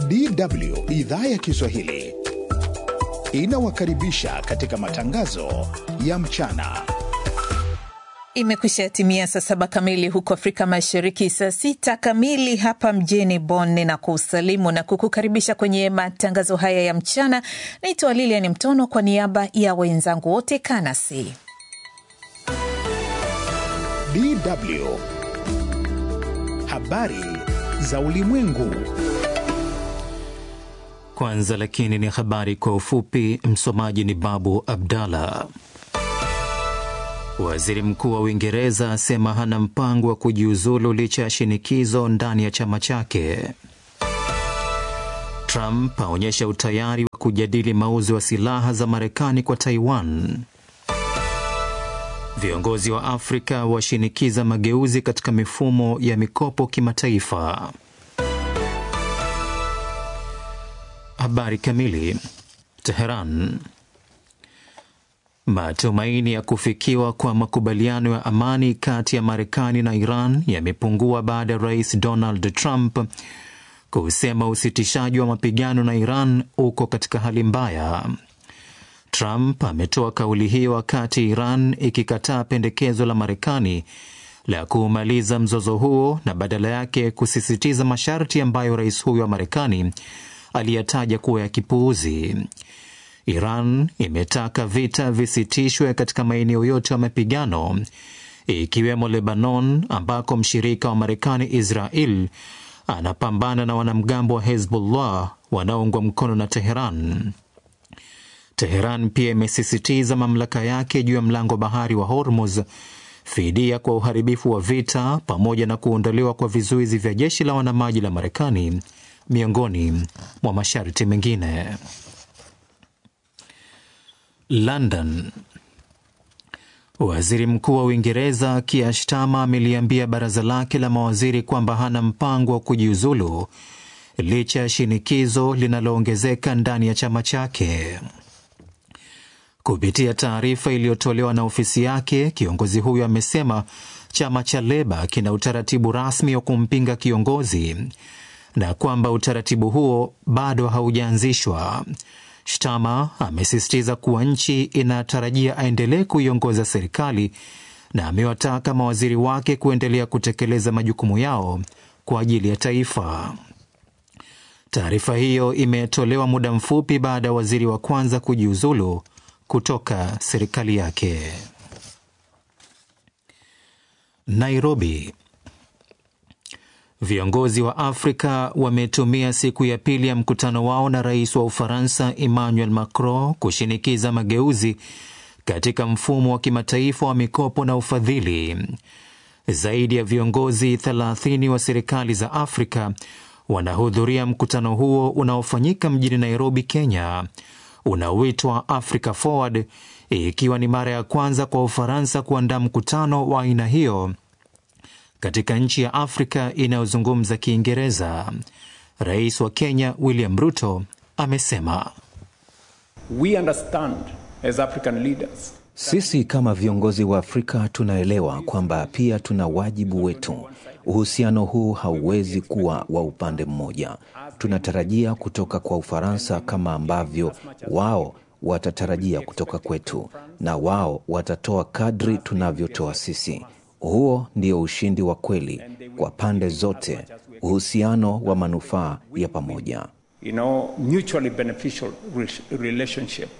DW idhaa ya Kiswahili inawakaribisha katika matangazo ya mchana. Imekwisha timia saa saba kamili huko Afrika Mashariki, saa sita kamili hapa mjini Bonn, na kusalimu na kukukaribisha kwenye matangazo haya ya mchana. Naitwa Lilian Mtono kwa niaba ya wenzangu wote, kanasi DW habari za ulimwengu. Kwanza lakini ni habari kwa ufupi. Msomaji ni Babu Abdallah. Waziri Mkuu wa Uingereza asema hana mpango wa kujiuzulu licha ya shinikizo ndani ya chama chake. Trump aonyesha utayari wa kujadili mauzo ya silaha za Marekani kwa Taiwan. Viongozi wa Afrika washinikiza mageuzi katika mifumo ya mikopo kimataifa. Habari kamili. Teheran. Matumaini ya kufikiwa kwa makubaliano ya amani kati ya Marekani na Iran yamepungua baada ya Rais Donald Trump kusema usitishaji wa mapigano na Iran uko katika hali mbaya. Trump ametoa kauli hiyo wakati Iran ikikataa pendekezo la Marekani la kuumaliza mzozo huo na badala yake kusisitiza masharti ambayo rais huyo wa Marekani aliyataja kuwa ya kipuuzi. Iran imetaka vita visitishwe katika maeneo yote ya mapigano ikiwemo Lebanon, ambako mshirika wa Marekani Israel anapambana na wanamgambo wa Hezbollah wanaoungwa mkono na Teheran. Teheran pia imesisitiza mamlaka yake juu ya mlango bahari wa Hormuz, fidia kwa uharibifu wa vita, pamoja na kuondolewa kwa vizuizi vya jeshi la wanamaji la Marekani, miongoni mwa masharti mengine. London. Waziri Mkuu wa Uingereza Keir Starmer ameliambia baraza lake la mawaziri kwamba hana mpango wa kujiuzulu licha ya shinikizo linaloongezeka ndani ya chama chake. Kupitia taarifa iliyotolewa na ofisi yake, kiongozi huyo amesema chama cha Leba kina utaratibu rasmi wa kumpinga kiongozi na kwamba utaratibu huo bado haujaanzishwa. Shtama amesisitiza kuwa nchi inatarajia aendelee kuiongoza serikali na amewataka mawaziri wake kuendelea kutekeleza majukumu yao kwa ajili ya taifa. Taarifa hiyo imetolewa muda mfupi baada ya waziri wa kwanza kujiuzulu kutoka serikali yake. Nairobi. Viongozi wa Afrika wametumia siku ya pili ya mkutano wao na rais wa Ufaransa Emmanuel Macron kushinikiza mageuzi katika mfumo wa kimataifa wa mikopo na ufadhili. Zaidi ya viongozi 30 wa serikali za Afrika wanahudhuria mkutano huo unaofanyika mjini Nairobi, Kenya, unaoitwa Africa Forward, ikiwa ni mara ya kwanza kwa Ufaransa kuandaa mkutano wa aina hiyo katika nchi ya Afrika inayozungumza Kiingereza. Rais wa Kenya William Ruto amesema We understand as African leaders sisi kama viongozi wa Afrika tunaelewa kwamba pia tuna wajibu wetu. Uhusiano huu hauwezi kuwa wa upande mmoja. Tunatarajia kutoka kwa Ufaransa kama ambavyo wao watatarajia kutoka kwetu, na wao watatoa kadri tunavyotoa sisi. Huo ndio ushindi wa kweli kwa pande zote, uhusiano wa manufaa ya pamoja. you know, mutually beneficial relationship.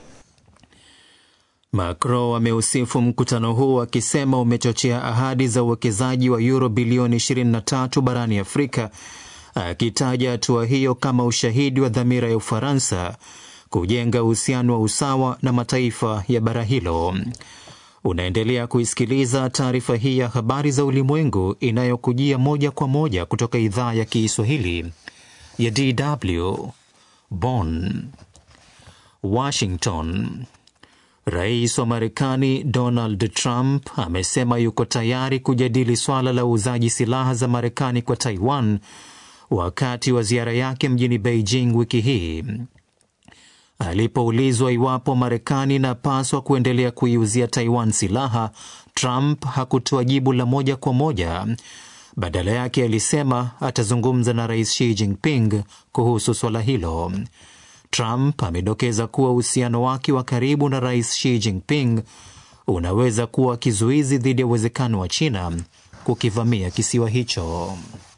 Macron ameusifu mkutano huu akisema umechochea ahadi za uwekezaji wa euro bilioni 23 barani Afrika, akitaja hatua hiyo kama ushahidi wa dhamira ya Ufaransa kujenga uhusiano wa usawa na mataifa ya bara hilo. Unaendelea kuisikiliza taarifa hii ya habari za ulimwengu inayokujia moja kwa moja kutoka idhaa ya Kiswahili ya DW Bonn. Washington. Rais wa Marekani Donald Trump amesema yuko tayari kujadili swala la uuzaji silaha za Marekani kwa Taiwan wakati wa ziara yake mjini Beijing wiki hii. Alipoulizwa iwapo Marekani inapaswa kuendelea kuiuzia Taiwan silaha, Trump hakutoa jibu la moja kwa moja, Badala yake alisema atazungumza na rais Xi Jinping kuhusu swala hilo. Trump amedokeza kuwa uhusiano wake wa karibu na rais Xi Jinping unaweza kuwa kizuizi dhidi ya uwezekano wa China kukivamia kisiwa hicho.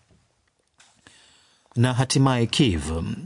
Na hatimaye Kiev,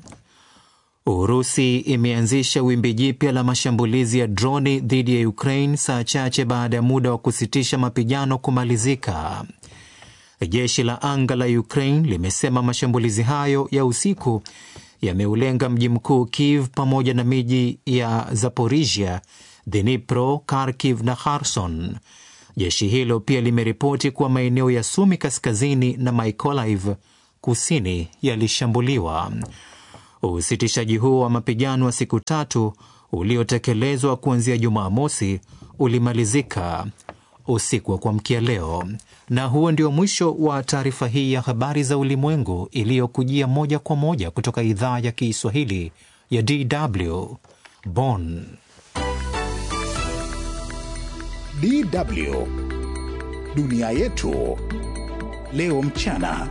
Urusi imeanzisha wimbi jipya la mashambulizi ya droni dhidi ya Ukraine saa chache baada ya muda wa kusitisha mapigano kumalizika. Jeshi la anga la Ukraine limesema mashambulizi hayo ya usiku yameulenga mji mkuu Kiev pamoja na miji ya Zaporizhia, Dnipro, Kharkiv na Kherson. Jeshi hilo pia limeripoti kuwa maeneo ya Sumi kaskazini na Mykolaiv kusini yalishambuliwa. Usitishaji huo wa mapigano wa siku tatu uliotekelezwa kuanzia Jumamosi ulimalizika usiku wa kuamkia leo. Na huo ndio mwisho wa taarifa hii ya habari za ulimwengu iliyokujia moja kwa moja kutoka idhaa ya Kiswahili ya DW Bonn. DW dunia yetu leo mchana.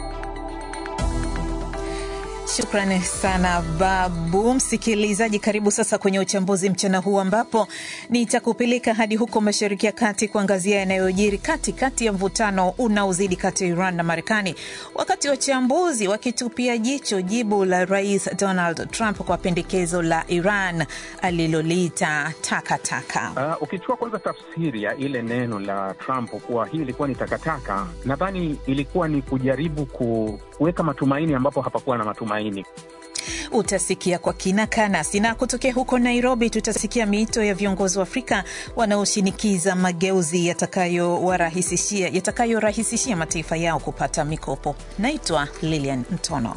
Shukrani sana Babu. Msikilizaji, karibu sasa kwenye uchambuzi mchana huu, ambapo nitakupeleka hadi huko Mashariki ya Kati kuangazia yanayojiri katikati ya mvutano unaozidi kati ya Iran na Marekani, wakati wachambuzi wakitupia jicho jibu la Rais Donald Trump kwa pendekezo la Iran aliloliita takataka. Uh, ukichukua kwanza tafsiri ya ile neno la Trump kuwa hii ilikuwa ni takataka, nadhani ilikuwa ni kujaribu kuweka matumaini ambapo hapakuwa na matumaini. Utasikia kwa kina kanasi, na kutokea huko Nairobi tutasikia miito ya viongozi wa Afrika wanaoshinikiza mageuzi yatakayorahisishia yatakayorahisishia mataifa yao kupata mikopo. Naitwa Lilian Mtono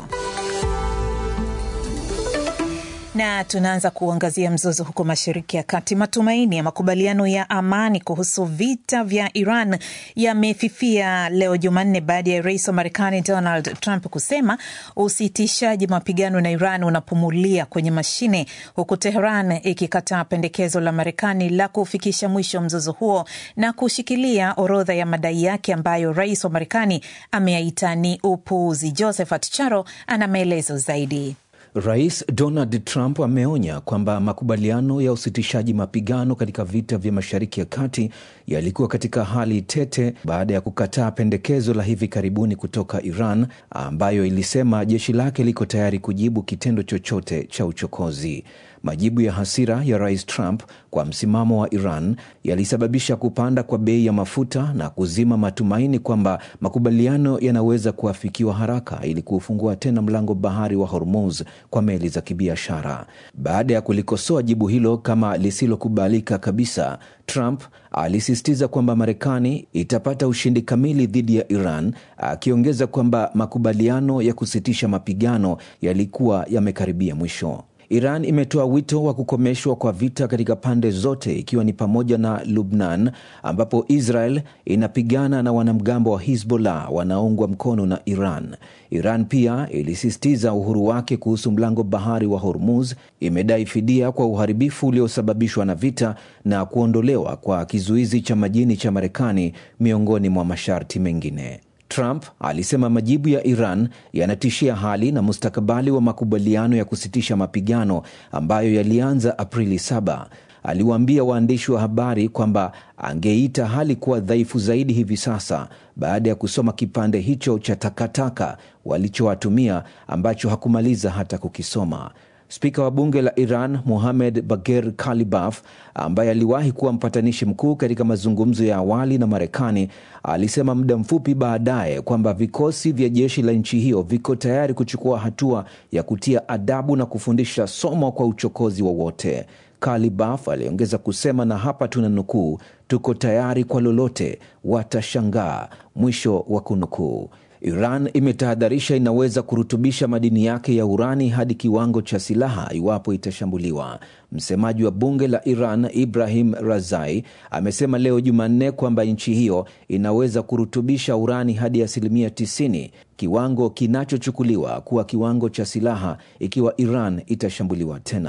na tunaanza kuangazia mzozo huko Mashariki ya Kati. Matumaini ya makubaliano ya amani kuhusu vita vya Iran yamefifia leo Jumanne baada ya rais wa Marekani Donald Trump kusema usitishaji mapigano na Iran unapumulia kwenye mashine, huku Teheran ikikataa pendekezo la Marekani la kufikisha mwisho mzozo huo na kushikilia orodha ya madai yake ambayo rais wa Marekani ameyaita ni upuuzi. Josephat Charo ana maelezo zaidi. Rais Donald Trump ameonya kwamba makubaliano ya usitishaji mapigano katika vita vya Mashariki ya Kati yalikuwa katika hali tete baada ya kukataa pendekezo la hivi karibuni kutoka Iran ambayo ilisema jeshi lake liko tayari kujibu kitendo chochote cha uchokozi. Majibu ya hasira ya Rais Trump kwa msimamo wa Iran yalisababisha kupanda kwa bei ya mafuta na kuzima matumaini kwamba makubaliano yanaweza kuafikiwa haraka ili kuufungua tena mlango bahari wa Hormuz kwa meli za kibiashara. Baada ya kulikosoa jibu hilo kama lisilokubalika kabisa, Trump alisisitiza kwamba Marekani itapata ushindi kamili dhidi ya Iran, akiongeza kwamba makubaliano ya kusitisha mapigano yalikuwa yamekaribia mwisho. Iran imetoa wito wa kukomeshwa kwa vita katika pande zote ikiwa ni pamoja na Lubnan ambapo Israel inapigana na wanamgambo wa Hizbollah wanaoungwa mkono na Iran. Iran pia ilisisitiza uhuru wake kuhusu mlango bahari wa Hormuz, imedai fidia kwa uharibifu uliosababishwa na vita na kuondolewa kwa kizuizi cha majini cha Marekani miongoni mwa masharti mengine. Trump alisema majibu ya Iran yanatishia hali na mustakabali wa makubaliano ya kusitisha mapigano ambayo yalianza Aprili 7. Aliwaambia waandishi wa habari kwamba angeita hali kuwa dhaifu zaidi hivi sasa baada ya kusoma kipande hicho cha takataka walichowatumia ambacho hakumaliza hata kukisoma. Spika wa bunge la Iran Mohamed Bagher Kalibaf, ambaye aliwahi kuwa mpatanishi mkuu katika mazungumzo ya awali na Marekani, alisema muda mfupi baadaye kwamba vikosi vya jeshi la nchi hiyo viko tayari kuchukua hatua ya kutia adabu na kufundisha somo kwa uchokozi wowote. Kalibaf aliongeza kusema, na hapa tuna nukuu, tuko tayari kwa lolote, watashangaa, mwisho wa kunukuu. Iran imetahadharisha inaweza kurutubisha madini yake ya urani hadi kiwango cha silaha iwapo itashambuliwa. Msemaji wa bunge la Iran Ibrahim Razai amesema leo Jumanne kwamba nchi hiyo inaweza kurutubisha urani hadi asilimia 90, kiwango kinachochukuliwa kuwa kiwango cha silaha ikiwa Iran itashambuliwa tena.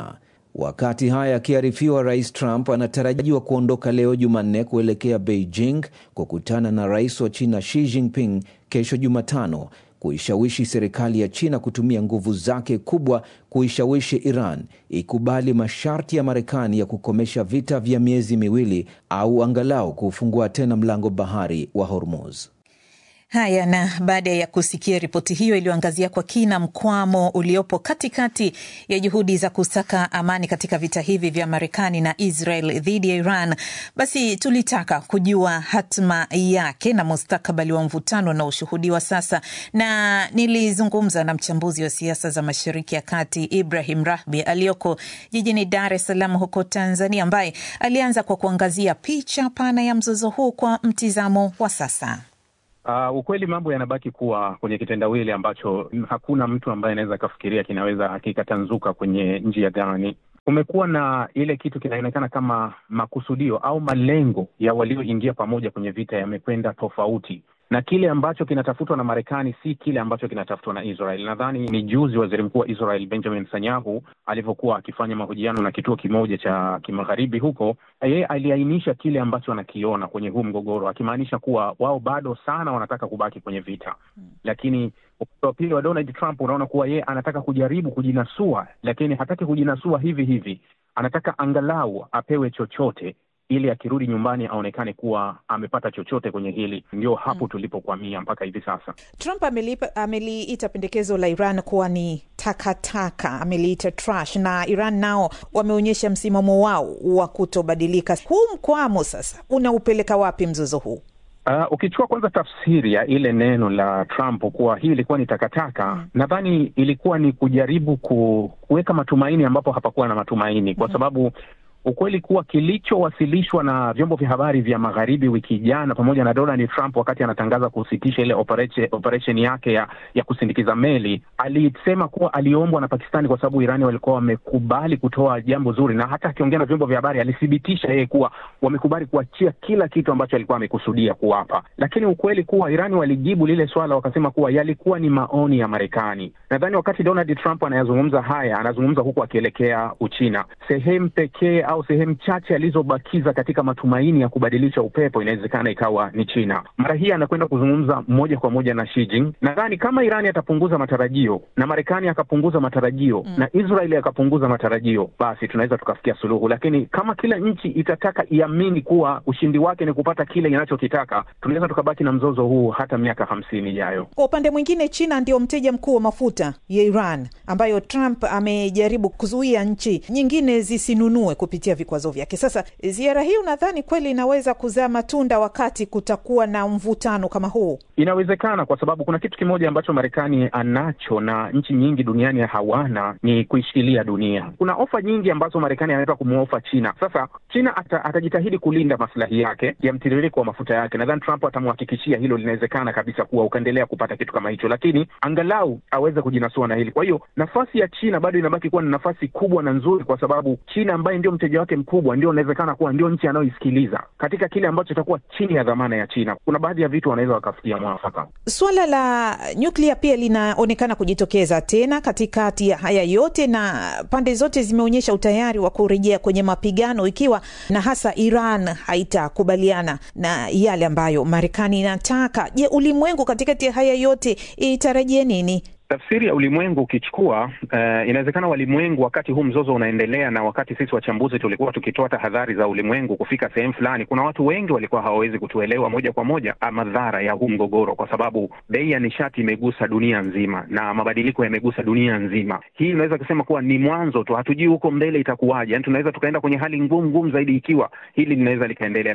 Wakati haya akiarifiwa, Rais Trump anatarajiwa kuondoka leo Jumanne kuelekea Beijing kukutana na rais wa China Xi Jinping kesho Jumatano kuishawishi serikali ya China kutumia nguvu zake kubwa kuishawishi Iran ikubali masharti ya Marekani ya kukomesha vita vya miezi miwili au angalau kufungua tena mlango bahari wa Hormuz. Haya, na baada ya kusikia ripoti hiyo iliyoangazia kwa kina mkwamo uliopo katikati ya juhudi za kusaka amani katika vita hivi vya Marekani na Israel dhidi ya Iran, basi tulitaka kujua hatma yake na mustakabali wa mvutano unaoshuhudiwa sasa, na nilizungumza na mchambuzi wa siasa za Mashariki ya Kati Ibrahim Rahbi aliyoko jijini Dar es Salaam huko Tanzania, ambaye alianza kwa kuangazia picha pana ya mzozo huu kwa mtizamo wa sasa. Uh, ukweli mambo yanabaki kuwa kwenye kitendawili ambacho hakuna mtu ambaye anaweza akafikiria kinaweza kikatanzuka kwenye njia gani. Kumekuwa na ile kitu kinaonekana kama makusudio au malengo ya walioingia pamoja kwenye vita yamekwenda tofauti, na kile ambacho kinatafutwa na Marekani si kile ambacho kinatafutwa na Israel. Nadhani ni juzi waziri mkuu wa Israel Benjamin Netanyahu alivyokuwa akifanya mahojiano na kituo kimoja cha kimagharibi huko, yeye aliainisha kile ambacho anakiona kwenye huu mgogoro, akimaanisha kuwa wao bado sana wanataka kubaki kwenye vita, lakini upande wa pili wa Donald Trump unaona kuwa yeye anataka kujaribu kujinasua, lakini hataki kujinasua hivi hivi, anataka angalau apewe chochote ili akirudi nyumbani aonekane kuwa amepata chochote kwenye hili. Ndio hapo tulipokwamia mpaka hivi sasa. Trump amelipa, ameliita pendekezo la Iran kuwa ni takataka, ameliita trash, na Iran nao wameonyesha msimamo wao wa kutobadilika. Huu mkwamo sasa unaupeleka wapi mzozo huu? Uh, ukichukua kwanza tafsiri ya ile neno la Trump kuwa hii ilikuwa ni takataka mm. Nadhani ilikuwa ni kujaribu ku, kuweka matumaini ambapo hapakuwa na matumaini kwa sababu ukweli kuwa kilichowasilishwa na vyombo vya habari vya magharibi wiki jana pamoja na Donald Trump wakati anatangaza kusitisha ile operation, operation yake ya, ya kusindikiza meli, alisema kuwa aliombwa na Pakistani kwa sababu Irani walikuwa wamekubali kutoa jambo zuri, na hata akiongea na vyombo vya habari alithibitisha yeye kuwa wamekubali kuachia kila kitu ambacho alikuwa amekusudia kuwapa. Lakini ukweli kuwa Irani walijibu lile swala wakasema kuwa yalikuwa ni maoni ya Marekani. Nadhani wakati Donald Trump anayazungumza haya, anazungumza huku akielekea Uchina, sehemu pekee au sehemu chache alizobakiza katika matumaini ya kubadilisha upepo inawezekana ikawa ni China. Mara hii anakwenda kuzungumza moja kwa moja na Xi Jinping. Nadhani kama Irani atapunguza matarajio na Marekani akapunguza matarajio mm, na Israeli akapunguza matarajio, basi tunaweza tukafikia suluhu. Lakini kama kila nchi itataka iamini kuwa ushindi wake ni kupata kile inachokitaka, tunaweza tukabaki na mzozo huu hata miaka hamsini ijayo. Kwa upande mwingine, China ndio mteja mkuu wa mafuta ya Iran ambayo Trump amejaribu kuzuia nchi nyingine zisinunue kupitia vikwazo vyake. Sasa ziara hii unadhani kweli inaweza kuzaa matunda wakati kutakuwa na mvutano kama huu? Inawezekana, kwa sababu kuna kitu kimoja ambacho Marekani anacho na nchi nyingi duniani hawana, ni kuishikilia dunia. Kuna ofa nyingi ambazo Marekani anaweza kumwofa China. Sasa China ata, atajitahidi kulinda maslahi yake ya mtiririko wa mafuta yake. Nadhani Trump atamhakikishia hilo, linawezekana kabisa kuwa ukaendelea kupata kitu kama hicho, lakini angalau aweze kujinasua na hili. Kwa hiyo nafasi ya China bado inabaki kuwa ni nafasi kubwa na nzuri, kwa sababu China ambaye ndio mteja wake mkubwa ndio inawezekana kuwa ndio nchi anayoisikiliza katika kile ambacho itakuwa chini ya dhamana ya China. Kuna baadhi ya vitu wanaweza wakafikia mwafaka. Suala la nyuklia pia linaonekana kujitokeza tena katikati ya haya yote, na pande zote zimeonyesha utayari wa kurejea kwenye mapigano, ikiwa na hasa Iran haitakubaliana na yale ambayo Marekani inataka. Je, ulimwengu katikati ya haya yote itarajie nini? Tafsiri ya ulimwengu ukichukua, uh, inawezekana walimwengu wakati huu mzozo unaendelea, na wakati sisi wachambuzi tulikuwa tukitoa tahadhari za ulimwengu kufika sehemu fulani, kuna watu wengi walikuwa hawawezi kutuelewa moja kwa moja madhara ya huu mgogoro, kwa sababu bei ya nishati imegusa dunia nzima na mabadiliko yamegusa dunia nzima. Hii inaweza kusema kuwa ni mwanzo tu, hatujui huko mbele itakuwaje. Yani tunaweza tukaenda kwenye hali ngumu ngumu zaidi ikiwa hili linaweza likaendelea.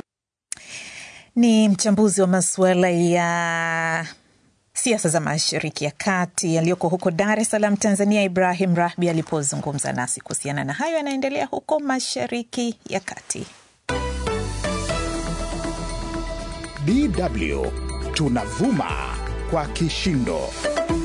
Ni mchambuzi wa masuala ya siasa za Mashariki ya Kati aliyoko huko Dar es Salaam, Tanzania, Ibrahim Rahbi alipozungumza nasi kuhusiana na hayo yanaendelea huko Mashariki ya Kati. DW tunavuma kwa kishindo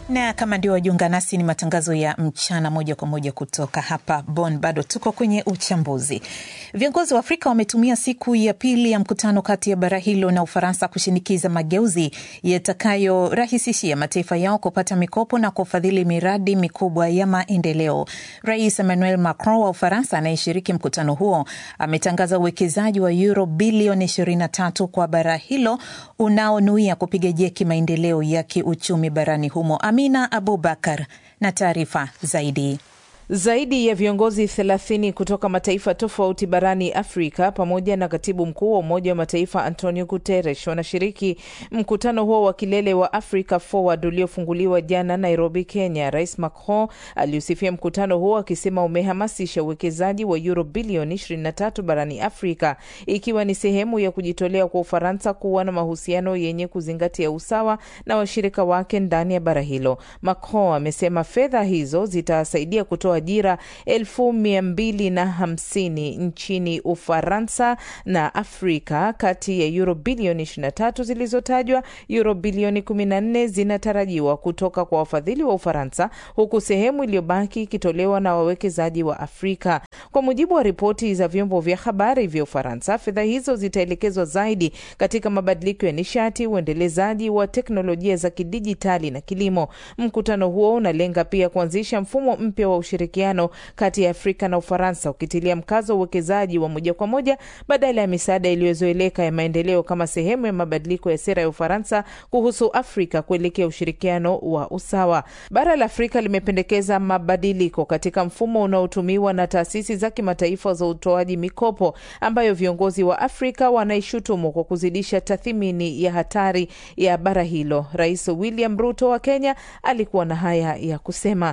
na kama ndio wajiunga nasi, ni matangazo ya mchana moja kwa moja kutoka hapa Bonn. Bado tuko kwenye uchambuzi. Viongozi wa Afrika wametumia siku ya pili ya mkutano kati ya bara hilo na Ufaransa kushinikiza mageuzi yatakayorahisishia mataifa yao kupata mikopo na kufadhili miradi mikubwa ya maendeleo. Rais Emmanuel Macron wa Ufaransa anayeshiriki mkutano huo ametangaza uwekezaji wa euro bilioni 23 kwa bara hilo unaonuia kupiga jeki maendeleo ya kiuchumi barani humo. Amina Abubakar na taarifa zaidi. Zaidi ya viongozi 30 kutoka mataifa tofauti barani Afrika pamoja na katibu mkuu wa Umoja wa Mataifa Antonio Guterres wanashiriki mkutano huo wa kilele wa Africa Forward uliofunguliwa jana Nairobi, Kenya. Rais Macron aliusifia mkutano huo akisema umehamasisha uwekezaji wa euro bilioni 23 barani Afrika, ikiwa ni sehemu ya kujitolea kwa Ufaransa kuwa na mahusiano yenye kuzingatia usawa na washirika wake ndani ya bara hilo. Macron amesema fedha hizo zitasaidia kutoa ajira elfu mia mbili na hamsini nchini Ufaransa na Afrika. Kati ya euro bilioni 23 zilizotajwa, euro bilioni 14 zinatarajiwa kutoka kwa wafadhili wa Ufaransa, huku sehemu iliyobaki ikitolewa na wawekezaji wa Afrika. Kwa mujibu wa ripoti za vyombo vya habari vya Ufaransa, fedha hizo zitaelekezwa zaidi katika mabadiliko ya nishati, uendelezaji wa teknolojia za kidijitali na kilimo. Mkutano huo unalenga pia kuanzisha mfumo mpya wa ushirikiano kati ya Afrika na Ufaransa ukitilia mkazo wa uwekezaji wa moja kwa moja badala ya misaada iliyozoeleka ya maendeleo kama sehemu ya mabadiliko ya sera ya Ufaransa kuhusu Afrika kuelekea ushirikiano wa usawa. Bara la Afrika limependekeza mabadiliko katika mfumo unaotumiwa na taasisi za kimataifa za utoaji mikopo ambayo viongozi wa Afrika wanaishutumu kwa kuzidisha tathmini ya hatari ya bara hilo. Rais William Ruto wa Kenya alikuwa na haya ya kusema.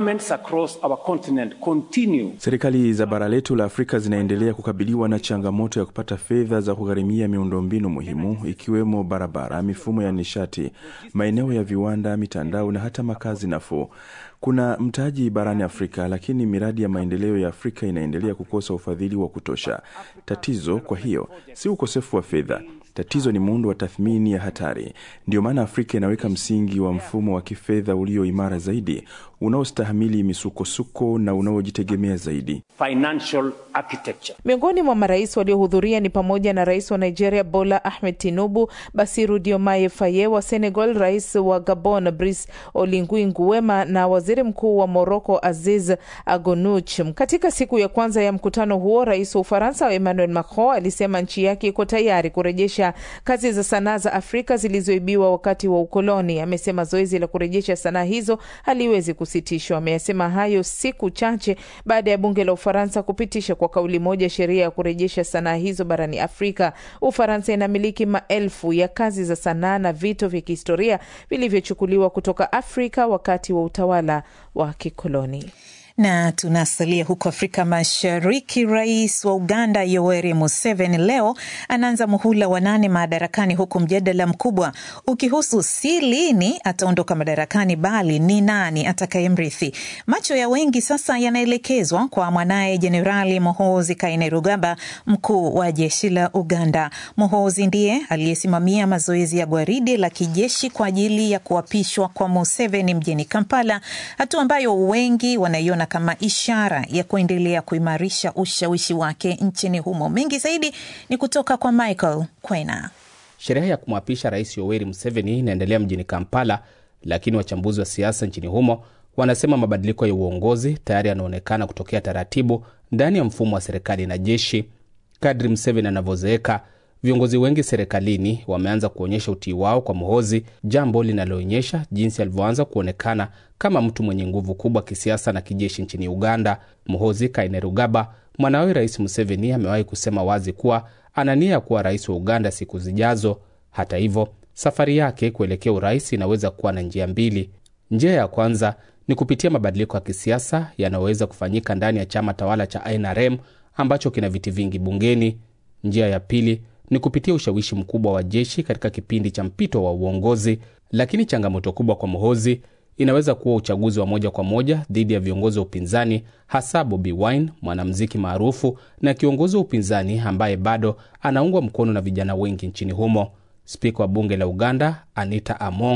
Serikali za bara letu la Afrika zinaendelea kukabiliwa na changamoto ya kupata fedha za kugharimia miundombinu muhimu ikiwemo barabara, mifumo ya nishati, maeneo ya viwanda, mitandao na hata makazi nafuu. Kuna mtaji barani Afrika, lakini miradi ya maendeleo ya Afrika inaendelea kukosa ufadhili wa kutosha. Tatizo kwa hiyo si ukosefu wa fedha. Tatizo ni muundo wa tathmini ya hatari. Ndiyo maana Afrika inaweka msingi wa mfumo wa kifedha ulio imara zaidi, unaostahimili misukosuko na unaojitegemea zaidi. Financial architecture. Miongoni mwa marais waliohudhuria ni pamoja na rais wa Nigeria Bola Ahmed Tinubu, Basiru Diomaye Faye wa Senegal, rais wa Gabon Brice Oligui Nguema na waziri mkuu wa Morocco Aziz Agonuch. Katika siku ya kwanza ya mkutano huo, rais wa Ufaransa Emmanuel Macron alisema nchi yake iko tayari kurejesha kazi za sanaa za Afrika zilizoibiwa wakati wa ukoloni. Amesema zoezi la kurejesha sanaa hizo haliwezi kusitishwa. Ameyasema hayo siku chache baada ya bunge la Ufaransa kupitisha kwa kauli moja sheria ya kurejesha sanaa hizo barani Afrika. Ufaransa inamiliki maelfu ya kazi za sanaa na vito vya kihistoria vilivyochukuliwa kutoka Afrika wakati wa utawala wa kikoloni na tunasalia huko Afrika Mashariki. Rais wa Uganda Yoweri Museveni leo anaanza muhula wa nane madarakani, huku mjadala mkubwa ukihusu si lini ataondoka madarakani, bali ni nani atakayemrithi. Macho ya wengi sasa yanaelekezwa kwa mwanaye Jenerali Muhoozi Kainerugaba, mkuu wa jeshi la Uganda. Muhoozi ndiye aliyesimamia mazoezi ya gwaridi la kijeshi kwa ajili ya kuapishwa kwa Museveni mjini Kampala, hatua ambayo wengi wanaiona kama ishara ya kuendelea kuimarisha ushawishi wake nchini humo. Mengi zaidi ni kutoka kwa Michael Kwena. Sherehe ya kumwapisha Rais Yoweri Museveni inaendelea mjini Kampala, lakini wachambuzi wa siasa nchini humo wanasema mabadiliko ya uongozi tayari yanaonekana kutokea taratibu ndani ya mfumo wa serikali na jeshi. Kadri Museveni anavyozeeka, viongozi wengi serikalini wameanza kuonyesha utii wao kwa Muhozi, jambo linaloonyesha jinsi alivyoanza kuonekana kama mtu mwenye nguvu kubwa kisiasa na kijeshi nchini Uganda. Muhozi Kainerugaba, mwanawe Rais Museveni, amewahi kusema wazi kuwa ana nia ya kuwa rais wa Uganda siku zijazo. Hata hivyo, safari yake kuelekea urais inaweza kuwa na njia mbili. Njia ya kwanza ni kupitia mabadiliko ya kisiasa yanayoweza kufanyika ndani ya chama tawala cha NRM ambacho kina viti vingi bungeni. Njia ya pili ni kupitia ushawishi mkubwa wa jeshi katika kipindi cha mpito wa uongozi. Lakini changamoto kubwa kwa Muhozi inaweza kuwa uchaguzi wa moja kwa moja dhidi ya viongozi wa upinzani, hasa Bobi Wine, mwanamuziki maarufu na kiongozi wa upinzani ambaye bado anaungwa mkono na vijana wengi nchini humo. Spika wa bunge la Uganda Anita Among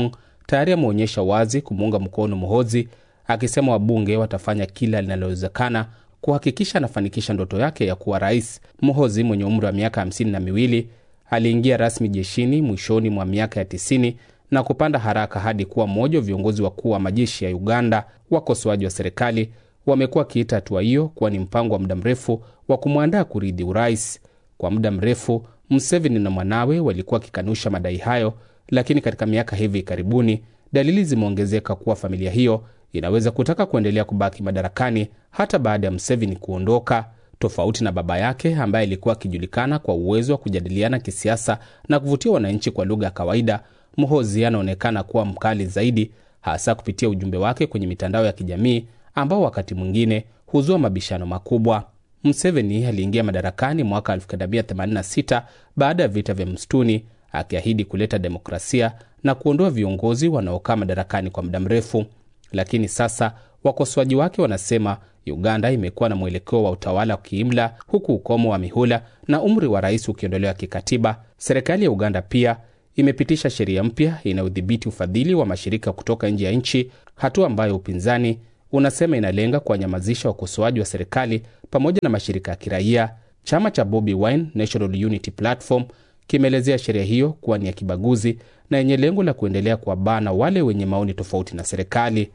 tayari ameonyesha wazi kumuunga mkono Muhozi, akisema wabunge watafanya kila linalowezekana kuhakikisha anafanikisha ndoto yake ya kuwa rais. Muhozi mwenye umri wa miaka hamsini na miwili aliingia rasmi jeshini mwishoni mwa miaka ya tisini na kupanda haraka hadi kuwa mmoja wa viongozi wakuu wa majeshi ya Uganda. Wakosoaji wa serikali wamekuwa wakiita hatua hiyo kuwa ni mpango wa muda mrefu wa kumwandaa kurithi urais. Kwa muda mrefu Museveni na mwanawe walikuwa wakikanusha madai hayo, lakini katika miaka hivi karibuni dalili zimeongezeka kuwa familia hiyo inaweza kutaka kuendelea kubaki madarakani hata baada ya Museveni kuondoka. Tofauti na baba yake ambaye alikuwa akijulikana kwa uwezo wa kujadiliana kisiasa na kuvutia wananchi kwa lugha ya kawaida, Muhozi anaonekana kuwa mkali zaidi, hasa kupitia ujumbe wake kwenye mitandao ya kijamii ambao wakati mwingine huzua mabishano makubwa. Museveni aliingia madarakani mwaka 1986 baada ya vita vya msituni, akiahidi kuleta demokrasia na kuondoa viongozi wanaokaa madarakani kwa muda mrefu. Lakini sasa wakosoaji wake wanasema Uganda imekuwa na mwelekeo wa utawala wa kiimla, huku ukomo wa mihula na umri wa rais ukiondolewa kikatiba. Serikali ya Uganda pia imepitisha sheria mpya inayodhibiti ufadhili wa mashirika kutoka nje ya nchi, hatua ambayo upinzani unasema inalenga kuwanyamazisha wakosoaji wa serikali pamoja na mashirika ya kiraia. Chama cha Bobi Wine National Unity Platform kimeelezea sheria hiyo kuwa ni ya kibaguzi na yenye lengo la kuendelea kuwabana wale wenye maoni tofauti na serikali.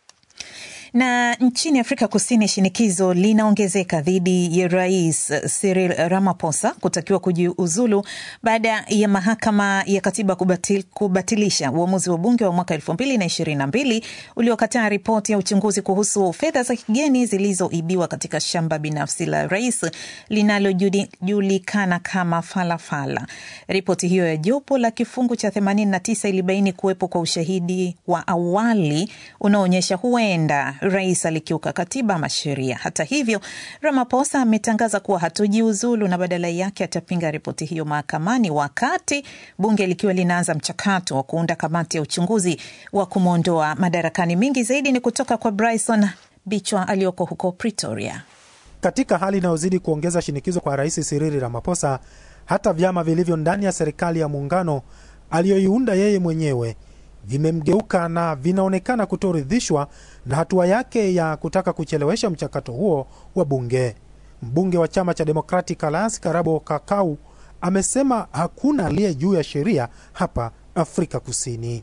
Na nchini Afrika Kusini, shinikizo linaongezeka dhidi ya Rais Cyril Ramaphosa kutakiwa kujiuzulu baada ya mahakama ya katiba kubatil, kubatilisha uamuzi wa bunge wa mwaka elfu mbili na ishirini na mbili uliokataa ripoti ya uchunguzi kuhusu fedha za kigeni zilizoibiwa katika shamba binafsi la rais linalojulikana kama Falafala. Ripoti hiyo ya jopo la kifungu cha 89 ilibaini kuwepo kwa ushahidi wa awali unaoonyesha huenda rais alikiuka katiba ama sheria. Hata hivyo, Ramaphosa ametangaza kuwa hatojiuzulu na badala yake atapinga ripoti hiyo mahakamani, wakati bunge likiwa linaanza mchakato wa kuunda kamati ya uchunguzi wa kumwondoa madarakani. Mingi zaidi ni kutoka kwa Bryson Bichwa aliyoko huko Pretoria. Katika hali inayozidi kuongeza shinikizo kwa rais Cyril Ramaphosa, hata vyama vilivyo ndani ya serikali ya muungano aliyoiunda yeye mwenyewe vimemgeuka na vinaonekana kutoridhishwa na hatua yake ya kutaka kuchelewesha mchakato huo wa bunge. Mbunge wa chama cha Democratic Alliance Karabo Kakau amesema hakuna aliye juu ya sheria hapa Afrika Kusini.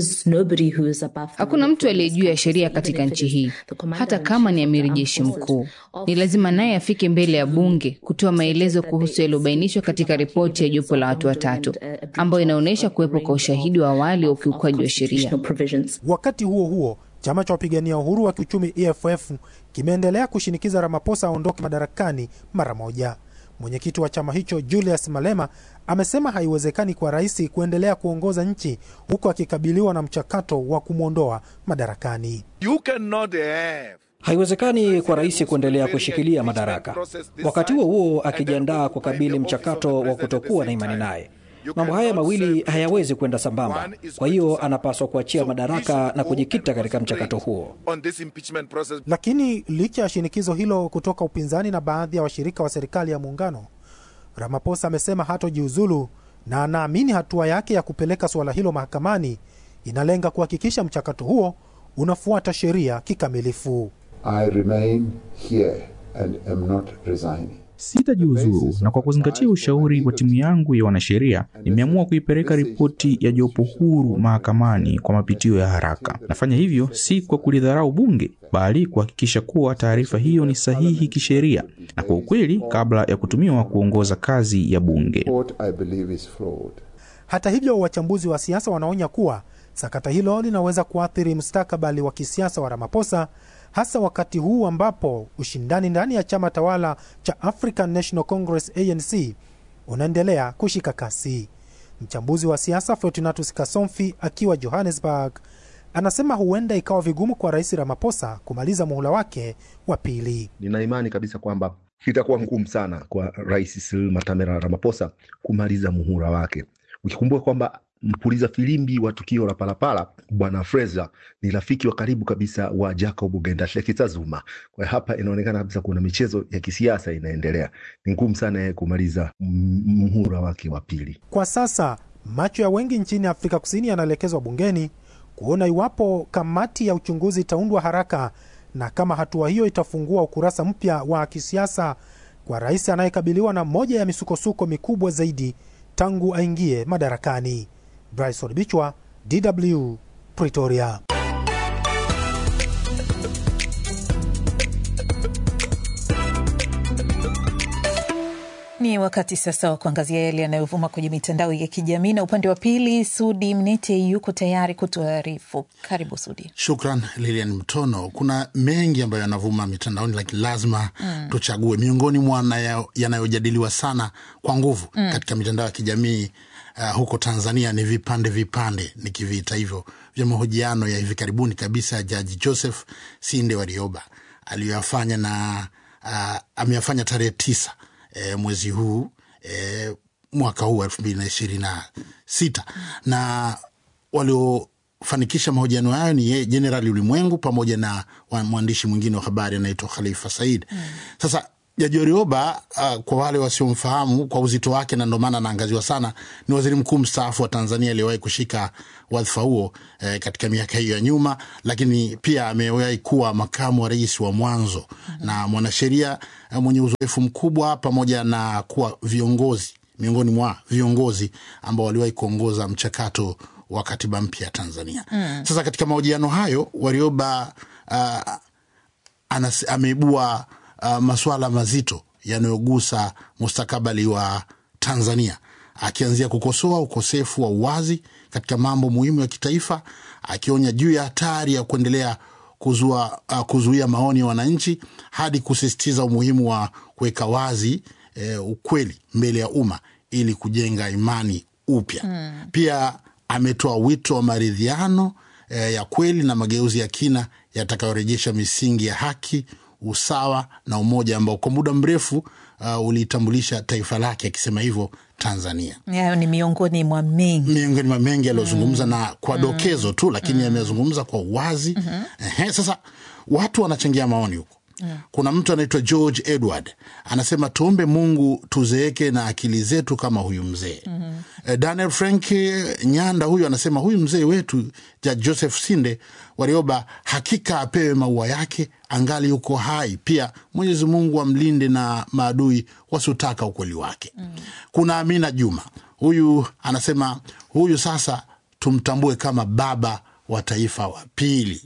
Hakuna mtu aliye juu ya sheria katika nchi hii, hata kama ni amiri jeshi mkuu. Ni lazima naye afike mbele ya bunge kutoa maelezo kuhusu yaliyobainishwa katika ripoti ya jopo la watu watatu ambayo inaonyesha kuwepo kwa ushahidi wa awali wa ukiukaji wa sheria. Wakati huo huo, chama cha wapigania uhuru wa kiuchumi EFF kimeendelea kushinikiza Ramaphosa aondoke madarakani mara moja. Mwenyekiti wa chama hicho Julius Malema amesema haiwezekani kwa rais kuendelea kuongoza nchi huku akikabiliwa na mchakato wa kumwondoa madarakani. You cannot have Haiwezekani kwa rais kuendelea kushikilia madaraka, wakati huo huo akijiandaa kukabili mchakato wa kutokuwa na imani naye. Mambo haya mawili hayawezi kwenda sambamba. Kwa hiyo anapaswa kuachia madaraka na kujikita katika mchakato huo. on this impeachment process. Lakini licha ya shinikizo hilo kutoka upinzani na baadhi ya washirika wa serikali ya muungano, Ramaphosa amesema hatojiuzulu na anaamini hatua yake ya kupeleka suala hilo mahakamani inalenga kuhakikisha mchakato huo unafuata sheria kikamilifu. I remain here and am not resigning. Sitajiuzuru, na kwa kuzingatia ushauri wa timu yangu ya wanasheria, nimeamua kuipeleka ripoti ya jopo huru mahakamani kwa mapitio ya haraka. Nafanya hivyo si kwa kulidharau bunge, bali kuhakikisha kuwa taarifa hiyo ni sahihi kisheria na kwa ukweli, kabla ya kutumiwa kuongoza kazi ya bunge. What I believe is fraud. Hata hivyo, wachambuzi wa siasa wanaonya kuwa sakata hilo linaweza kuathiri mustakabali wa kisiasa wa Ramaphosa, hasa wakati huu ambapo ushindani ndani ya chama tawala cha African National Congress ANC unaendelea kushika kasi. Mchambuzi wa siasa Fortunatus Kasomfi akiwa Johannesburg anasema huenda ikawa vigumu kwa Rais Ramaphosa kumaliza muhula wake wa pili. Nina imani kabisa kwamba itakuwa ngumu sana kwa Rais Cyril Matamela Ramaphosa kumaliza muhula wake, ukikumbuka kwamba mpuliza filimbi wa tukio la Palapala Bwana Fraser ni rafiki wa karibu kabisa wa Jacob Gendashekitsa Zuma. Kwa hiyo hapa inaonekana kabisa kuna michezo ya kisiasa inaendelea. Ni ngumu sana yeye kumaliza m- muhula wake wa pili. Kwa sasa macho ya wengi nchini Afrika Kusini yanaelekezwa bungeni kuona iwapo kamati ya uchunguzi itaundwa haraka na kama hatua hiyo itafungua ukurasa mpya wa kisiasa kwa rais anayekabiliwa na moja ya misukosuko mikubwa zaidi tangu aingie madarakani. Bryson Bichwa, DW, Pretoria. Ni wakati sasa wa kuangazia yale yanayovuma kwenye mitandao ya kijamii, na upande wa pili Sudi Mnete yuko tayari kutuarifu. Karibu Sudi. Shukran Lilian Mtono. Kuna mengi ambayo yanavuma mitandaoni, lakini lazima mm. tuchague miongoni mwa yanayojadiliwa sana kwa nguvu mm. katika mitandao ya kijamii uh, huko Tanzania ni vipande vipande, nikiviita hivyo, vya mahojiano ya hivi karibuni kabisa ya Jaji Joseph Sinde Warioba aliyoyafanya na uh, ameyafanya tarehe tisa E, mwezi huu e, mwaka huu elfu mbili na ishirini na sita na waliofanikisha mahojiano hayo ni yeye Jenerali Ulimwengu pamoja na mwandishi mwingine wa habari anaitwa Khalifa Said. mm. Sasa Jaji Warioba uh, kwa wale wasiomfahamu kwa uzito wake, na ndo maana anaangaziwa sana, ni waziri mkuu mstaafu wa Tanzania aliyewahi kushika wadhifa huo eh, katika miaka hiyo ya nyuma, lakini pia amewahi kuwa makamu wa rais wa mwanzo mm -hmm. na mwanasheria eh, mwenye uzoefu mkubwa pamoja na kuwa viongozi miongoni mwa viongozi ambao waliwahi kuongoza mchakato wa katiba mpya ya Tanzania. mm. Sasa katika mahojiano hayo Warioba uh, ameibua Uh, masuala mazito yanayogusa mustakabali wa Tanzania, akianzia kukosoa ukosefu wa uwazi katika mambo muhimu ya kitaifa, akionya juu ya hatari ya kuendelea kuzua, uh, kuzuia maoni ya wananchi hadi kusisitiza umuhimu wa kuweka wazi eh, ukweli mbele ya umma ili kujenga imani upya. hmm. Pia ametoa wito wa maridhiano eh, ya kweli na mageuzi ya kina yatakayorejesha misingi ya haki usawa na umoja ambao kwa muda mrefu uh, ulitambulisha taifa lake, akisema hivyo Tanzania. Hayo ni miongoni mwa mengi miongoni mwa mengi aliyozungumza, mm. na kwa dokezo tu, lakini mm. amezungumza kwa uwazi mm -hmm. Ehe, sasa watu wanachangia maoni huko mm. Kuna mtu anaitwa George Edward anasema tuombe Mungu tuzeeke na akili zetu kama huyu mzee mm -hmm. Daniel Frank Nyanda huyu anasema huyu mzee wetu Jaji Joseph Sinde Warioba hakika apewe maua yake angali yuko hai. Pia Mwenyezi Mungu amlinde na maadui wasiotaka ukweli wake mm. Kuna Amina Juma huyu anasema huyu sasa tumtambue kama baba wa taifa wa pili,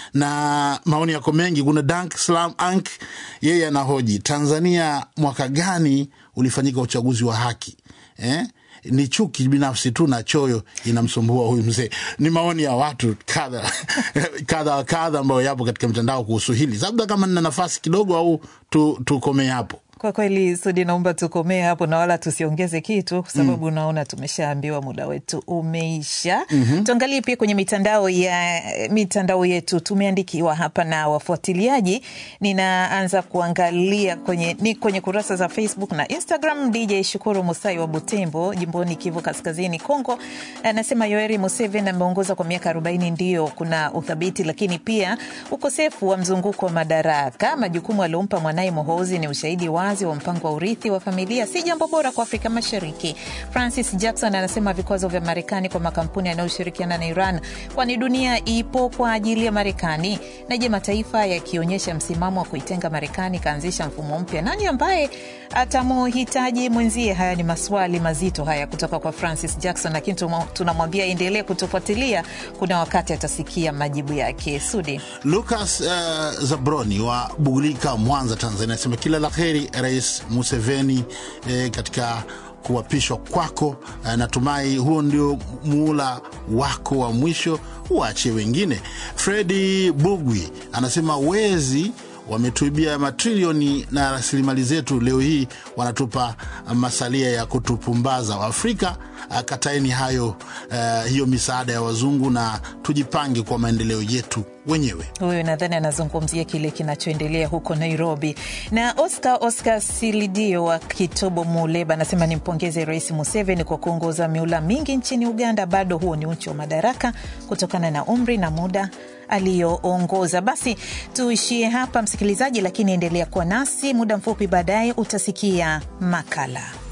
na maoni yako mengi. Kuna Dank Slam Ank, yeye anahoji Tanzania mwaka gani ulifanyika uchaguzi wa haki eh? Ni chuki binafsi tu na choyo inamsumbua huyu mzee. Ni maoni ya watu kadha kadha wa kadha ambayo yapo katika mtandao kuhusu hili. Labda kama nina nafasi kidogo, au tukomee tu hapo. Kwa kweli Sudi, naomba tukomee hapo na wala tusiongeze kitu kwa sababu mm. naona tumeshaambiwa muda wetu umeisha. mm -hmm. Tuangalie pia kwenye mitandao ya mitandao yetu, tumeandikiwa hapa na wafuatiliaji. Ninaanza kuangalia kwenye, ni kwenye kurasa za Facebook na Instagram. DJ Shukuru Musai wa Butembo, jimboni Kivu Kaskazini, Kongo, anasema Yoweri Museveni ameongoza kwa miaka arobaini, ndio kuna uthabiti, lakini pia ukosefu wa mzunguko wa madaraka. Majukumu aliompa mwanaye Mohozi ni ushahidi wazi wa mpango wa urithi wa familia si jambo bora kwa Afrika Mashariki. Francis Jackson anasema vikwazo vya Marekani kwa makampuni yanayoshirikiana na Iran, kwani dunia ipo kwa ajili ya Marekani. Na je, mataifa yakionyesha msimamo wa kuitenga Marekani ikaanzisha mfumo mpya, nani ambaye atamuhitaji mwenzie? Haya ni maswali mazito haya kutoka kwa Francis Jackson, lakini tunamwambia endelee kutufuatilia, kuna wakati atasikia majibu yake. Sudi Lucas uh, Zabroni wa Bugulika, Mwanza, Tanzania anasema kila la heri Rais Museveni eh, katika kuapishwa kwako. Eh, natumai huo ndio muula wako wa mwisho, uache wengine. Fredi Bugwi anasema wezi wametuibia matrilioni na rasilimali zetu, leo hii wanatupa masalia ya kutupumbaza. Waafrika kataeni hayo, uh, hiyo misaada ya wazungu na tujipange kwa maendeleo yetu wenyewe. Huyu nadhani anazungumzia kile kinachoendelea huko Nairobi. Na Oscar Oscar Silidio wa Kitobo Muleba anasema nimpongeze Rais Museveni kwa kuongoza miula mingi nchini Uganda. Bado huo ni uchu wa madaraka kutokana na umri na muda aliyoongoza. Basi tuishie hapa msikilizaji, lakini endelea kuwa nasi. Muda mfupi baadaye utasikia makala.